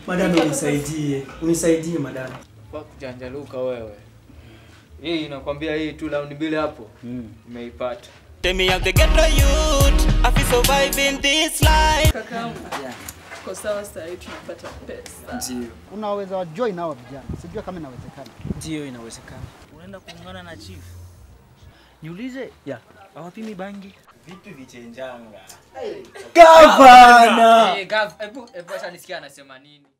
Madam unisaidie. Unisaidie madam. Kwa kujanjaluka wewe. Hii inakwambia hii tu round mbili hapo. Umeipata. Tell me I'm the ghetto youth. I feel survive in this life. Kakaangu. Kwa sawa sasa hivi tunapata pesa. Ndio. Unaweza join hao vijana, sijua kama inawezekana. Ndio inawezekana. unaenda kuungana na chief. Niulize, ya hawapimi bangi? Vitu vichenjanga. Gavana. Eh, Gav, hebu hebu acha nisikia anasema nini.